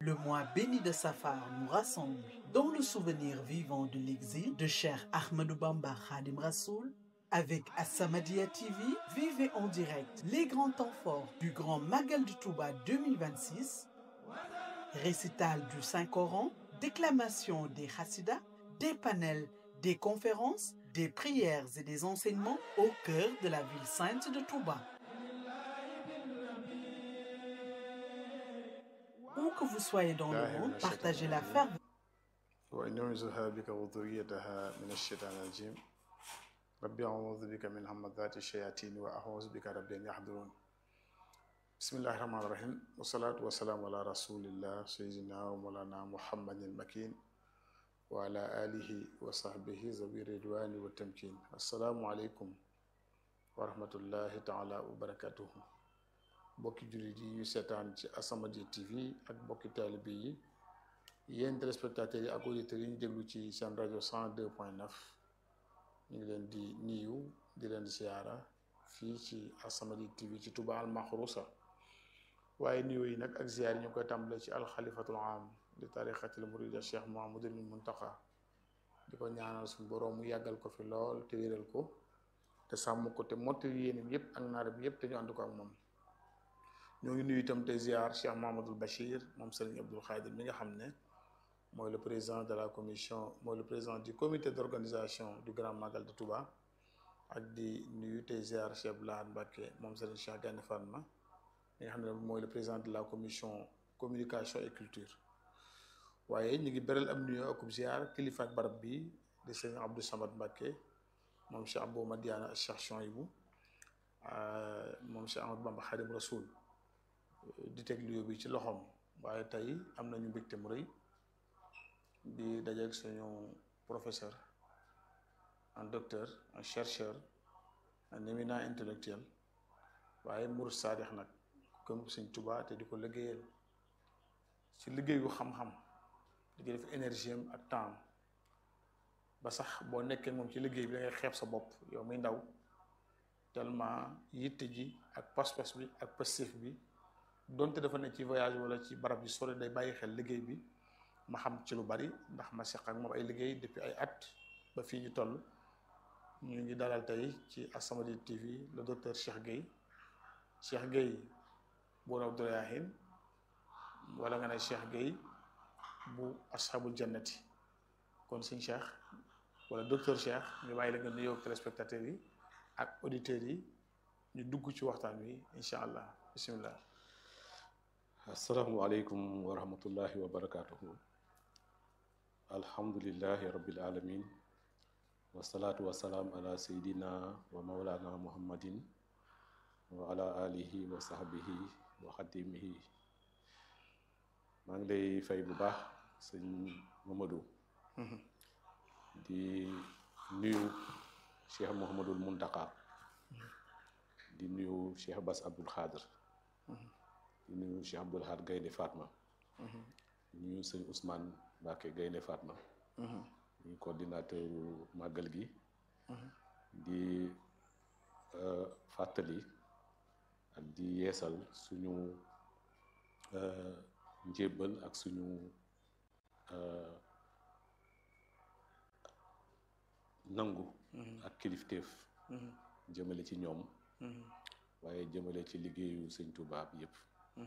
Le mois béni de Safar nous rassemble dans le souvenir vivant de l'exil de Cheikh Ahmadou Bamba Khadim Rassoul. Avec As-Samadiyya TV, vivez en direct les grands temps forts du Grand Magal du Touba 2026, récital du Saint-Coran, déclamation des Hassidas, des panels, des conférences, des prières et des enseignements au cœur de la ville sainte de Touba. Où que vous soyez dans le monde, partagez la ferveur. وإن أعوذها بك وذريتها من الشيطان الرجيم ربي أعوذ بك من همزات الشياطين وأعوذ بك ربي أن يحضرون بسم الله الرحمن الرحيم والصلاة والسلام على رسول الله سيدنا ومولانا محمد المكين وعلى آله وصحبه ذوي الرضوان والتمكين السلام عليكم ورحمة الله تعالى وبركاته bokki jullit yi yu seetaan ci As-Samadiyya TV ak bokki taalibe yi yéen téléspectateurs yi ak auditeurs yi ñu déglu ci seen rajo 102 point 9 ñu ngi leen di niyu di leen di siyaara fii ci As-Samadiyya TV ci Touba al Maxruusa waaye niyu yi nag ak ziyaar yi ñu koy tàmbale ci alxalifatul am di tarixatil murida Cheikh Mouhamadoul Mountakha di ko ñaanal suñu boroom mu yàggal ko fi lool te wéral ko te sàmm ko te mottali yéenam yépp ak naaram yépp te ñu ànd ko ak moom ñoo ngi nuyu itam te ziar Cheikh Mouhamadoul Bachir moom Serigne Abdoul Khadir mi nga xam ne mooy le président de la commission mooy le président du comité d'organisation du Grand Magal de Touba ak di nuyu te ziar Cheikh Abdoulaye Mbacké moom Serigne Cheikh Gane Fatma mi nga xam ne mooy le président de la commission communication et culture waaye ñu ngi beral am nuyoo akub ziar kilifa ak barab bi di Serigne Abdou Samad Mbacké moom Cheikh Abou Madiana Cheikh Chouaïbou moom Cheikh Ahmadou Bamba Khadim Rasoul di teg lieu bi ci loxoom waaye tey am nañu mbégte mu rëy di dajeeg suñu professeur un docteur un chercheur un éminent intellectuel waaye murid saadix nag comme Sëñ Tuubaa te di ko liggéeyal ci liggéeyu xam-xam di ko def énergie am ak temps ba sax boo nekkee moom ci liggéey bi da ngay xeeb sa bopp yow muy ndaw tellement yitte ji ak pas-pas bi ak passif bi donte dafa ne ci voyage wala ci barab yu sore day bàyyi xel liggéey bi ma xam ci lu bari ndax ma seq ak moom ay liggéey depuis ay at ba fii ñu toll ñu ngi dalal tey ci As-Samadiyya TV le docteur Cheikh Gueye Cheikh Gueye bu Rawdu Rayaahin wala nga ne Cheikh Gueye bu ashabul jannati kon sëñ Cheikh wala docteur Cheikh ñu bàyyi la nga nuyoo ak téléspectateurs yi ak auditeurs yi ñu dugg ci waxtaan wi incha allah bismillah asalaamualeykum wa rahmatullahi wa barakatuhu alhamdulilahi rabbil alamin wasalaatu wasalaam ala sayidina wa maulana muhammadin wa ala alihi wa sahbihi wa xadimihi maa ngi lay fay bu baax sëñ Mamadou di nuyu cheikh Mouhamadoul Mountakha di nuyu cheikh Bass Abdoul Khadr di nuyu Cheikh Abdoul Ahad Gaynde Fatma di nuyu sëñ Ousmane Mbacké Gaynde Fatma ñu coordinateur màggal gi di fàttali ak di yeesal suñu njébbal ak suñu nangu ak kilifteef jëmale ci ñoom waaye jëmale ci liggéeyu sëñ Touba bi yépp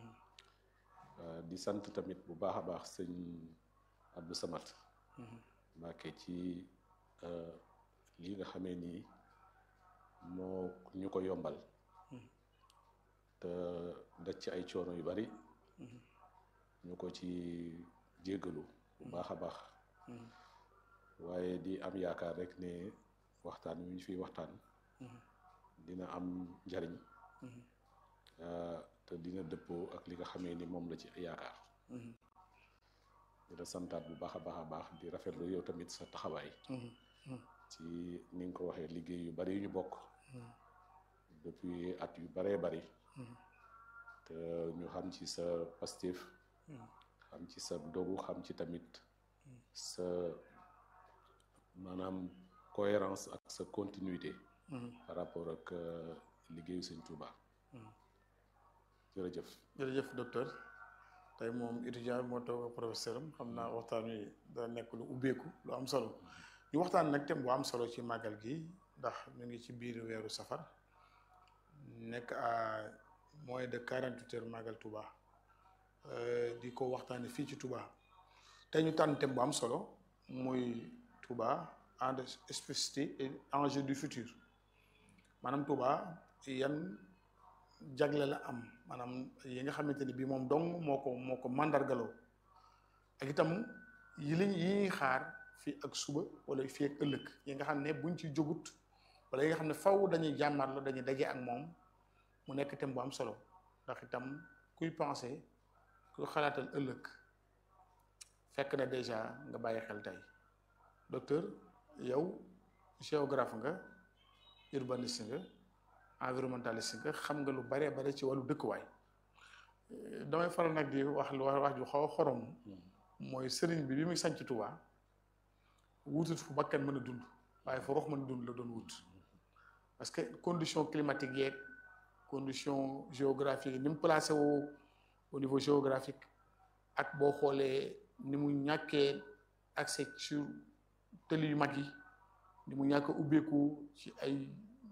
di sant tamit bu baax a baax sëñ Abdou Samad Mbacké ci li nga xamee nii moo ñu ko yombal te daj ci ay coono yu bari ñu ko ci jéggalu bu baax a baax waaye di am yaakaar rek ne waxtaan wi ñu fiy waxtaan dina am njariñ te dina dëppoo ak li nga xamee ni moom la ci yaakaar dina santaat bu baax a baax a baax di rafetlu yow tamit sa taxawaay ci ni nga ko waxee liggéey yu bari yu ñu bokk depuis at yu baree bari te ñu xam ci sa pastif xam ci sa dogu xam ci tamit sa maanaam cohérence ak sa continuité par rapport ak liggéeyu sëñ Touba jërëjëf jërëjëf docteur tey moom étudiant bi moo toog ak professeur am xam naa waxtaan wi da nekk lu ubbeeku lu am solo ñu waxtaan nag thème bu am solo ci màggal gi ndax ñu ngi ci biir weeru safar nekk à moins de quarante huit heures màggal Touba di ko waxtaane fii ci Touba tey ñu tànn thème bu am solo muy Touba en spécificité et enjeu du futur maanaam Touba yan jagle la am maanaam yi nga xamante ni bii moom dong moo ko moo ko mandargaloo ak itam yi liñ yi ñuy xaar fii ak suba wala fii ak ëllëg yi nga xam ne buñ ci jógut wala yi nga xam ne faw dañuy jàmmarlo dañuy daje ak moom mu nekk thème bu am solo ndax itam kuy pensé kuy xalaatal ëllëg fekk na déjà nga bàyyi xel tey docteur yow géographe nga urbaniste nga environnementaliste nga xam nga lu bare bare ci wàllu dëkkuwaay damay faral nag di wax lu wax ju xaw a xorom mooy sëriñ bi bi muy sanc Touba wutut fu bakkan mën a dund waaye fu rox mën a dund la doon wut parce que condition climatique yeeg condition géographique ni mu placé woo au niveau géographique ak boo xoolee ni mu ñàkkee accès sur tëli yu mag yi ni mu ñàkk ubbeeku ci ay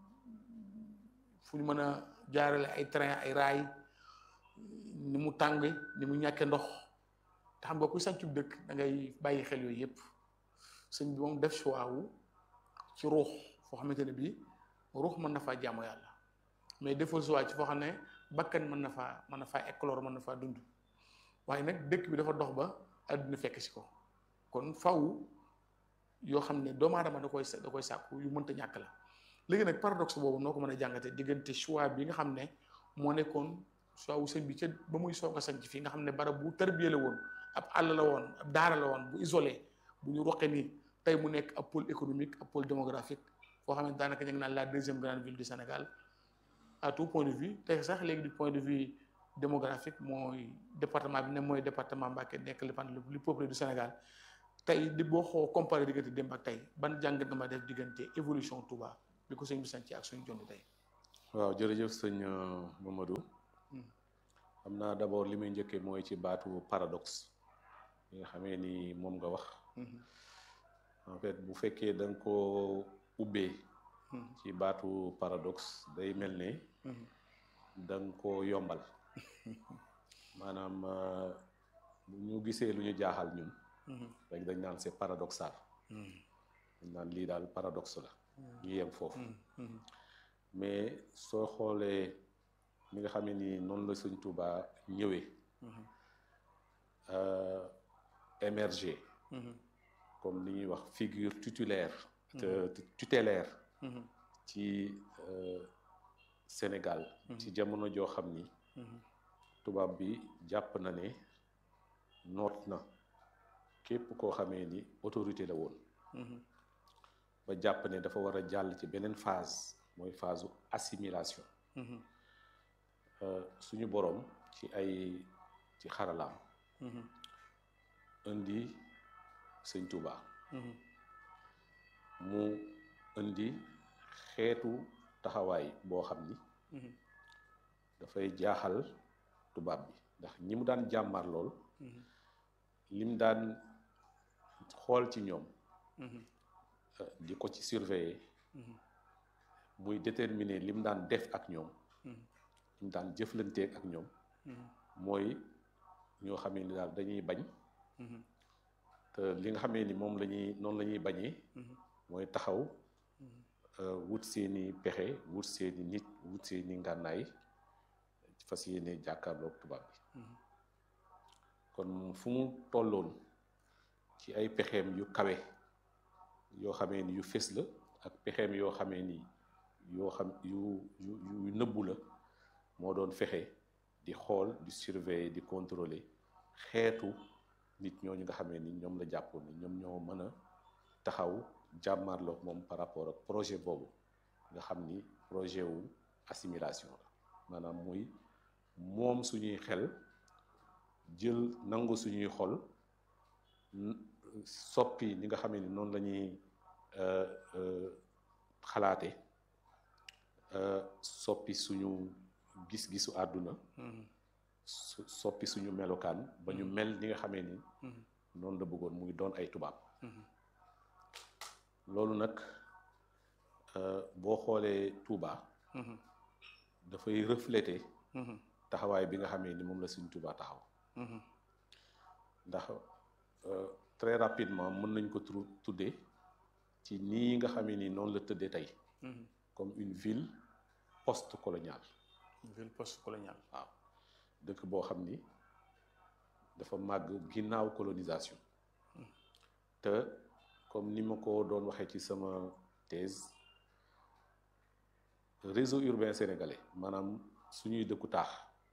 fu ñu mën a jaarale ay train ay raay ni mu tàng ni mu ñàkkee ndox te xam nga kuy sàncu dëkk da ngay bàyyi xel yooyu yëpp sëñ bi moom def choix wu ci ruux foo xamante ne bii ruux mën na faa jaamu yàlla mais defal choix ci foo xam ne bakkan mën na faa mën na faa éclore mën na faa dund waaye nag dëkk bi dafa dox ba àdduna fekk si ko kon faw yoo xam ne doomu aadama da koy da koy sàkku yu mënta ñàkk la léegi nag paradoxe boobu noo ko mën a jàngate diggante choix bi nga xam ne moo nekkoon choix wu sëñ bi ca ba muy soog a sanc fii nga xam ne barab bu tarbiye la woon ab àll la woon ab daara la woon bu isolé bu ñu roqe nii tey mu nekk ab pôle économique ab pôle démographique foo xam ne daanaka ñu ngi naan la deuxième grande ville du Sénégal à tout point de vue tey sax léegi du point de vue démographique mooy département bi ne mooy département Mbacké nekk le le plus peuplé du Sénégal tey di boo xoo comparé diggante démb ak tey ban jàngat nga ma def diggante évolution Touba bi ko sëñ bi sanc ak suñu jonni tey waaw jërëjëf sëñ Mamadou xam naa d'abord li muy njëkkee mooy ci baatu paradoxe li nga xamee ni moom nga wax en fait bu fekkee da nga ko ubbee ci baatu paradoxe day mel ne da nga ko yombal maanaam bu ñu gisee lu ñu jaaxal ñun rek dañ naan c'est paradoxal dañ naan lii daal paradoxe la ñu yem foofu mais soo xoolee mi nga xam ne ni noonu la Sëñ Tuubaa ñëwee émerger comme li ñuy wax figure tutélaire tutélaire ci Sénégal ci jamono joo xam ni tubaab bi jàpp na ne noot na képp koo xamee ni autorité la woon ba jàpp ne dafa war a jàll ci beneen phase mooy phase assimilation suñu boroom ci ay ci xaralaam indi sëñ Touba mu indi xeetu taxawaay boo xam ni dafay jaaxal tubaab bi ndax ñi mu daan jàmmar lool lim daan xool ci ñoom di ko ci surveiller muy déterminer lim daan def ak ñoom lim daan jëflanteeg ak ñoom mooy ñoo xamee ni daal dañuy bañ te li nga xamee ni moom la ñuy noonu la ñuy bañee mooy taxaw wut seeni pexe wut seeni nit wut seeni ngànnaay fas yéene jàkkaarloog tubaab bi kon fu mu tolloon ci ay pexeem yu kawe yoo xamee ni yu fés la ak pexeem yoo xamee ni yoo xam yu yu yu nëbbu la moo doon fexe di xool di surveiller di contrôler xeetu nit ñooñu nga xamee ni ñoom la jàppoon ni ñoom ñoo mën a taxaw jàmmarloog moom par rapport ak projet boobu nga xam ni projet wu assimilation la maanaam muy moom suñuy xel jël nangu suñuy xol soppi ni nga xamee ni noonu la ñuy xalaate soppi suñu gis-gisu àdduna su soppi suñu melokaan ba ñu mel ni nga xamee ni noonu la bëggoon muy doon ay tubaab loolu nag boo xoolee Touba dafay refléter taxawaay bi nga xamee ni moom la suñ Touba taxaw ndax très rapidement mën nañ ko tuddee ci nii nga xamee ni noonu la tëddee tey comme une ville post-coloniale ville post-coloniale waaw dëkk boo xam ni dafa màgg ginnaaw colonisation te comme ni ma ko doon waxee ci sama thèse réseau urbain sénégalais maanaam suñuy dëkku taax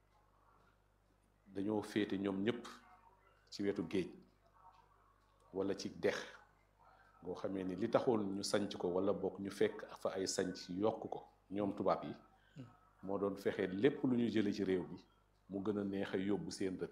dañoo féete ñoom ñëpp ci wetu géej wala ci dex ngoo xamee ni li taxoon ñu sanc ko wala bokk ñu fekk fa ay sanc yokk ko ñoom tubaab yi moo doon fexe lépp lu ñu jële ci réew bi mu gën a neex a yóbbu seen dëkk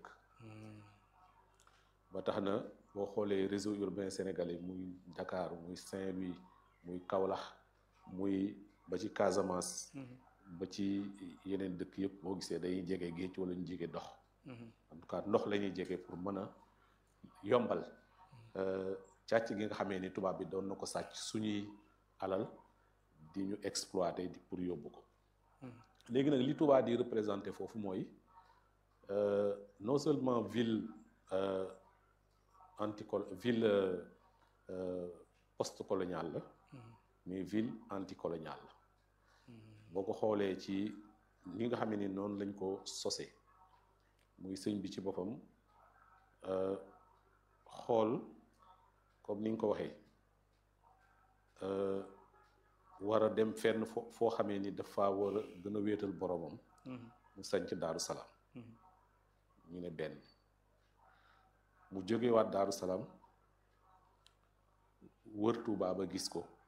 ba tax na boo xoolee réseau urbain sénégalais muy Dakar muy Saint-Louis muy Kaolack muy ba ci Casamance ba ci yeneen dëkk yëpp boo gisee day jege géej wala ñu jege ndox en tout cas ndox la ñuy jege pour mën a yombal càcc gi nga xamee ni tubaab bi doon na ko sàcc suñuy alal di ñu exploiter di pour yóbbu ko léegi nag li tubaab di représenté foofu mooy non seulement ville anticol ville post-coloniale la mais ville anticoloniale la boo ko xoolee ci li nga xam ni noonu lañ ko sosee muy sëñ bi ci boppam xool comme ni nga ko waxee war a dem fenn fo foo xamee ni dafa war a gën a wéetal boromam mu sanc daaru salaam ñu ne benn mu jógewaat daaru salaam wër Tuubaa ba gis ko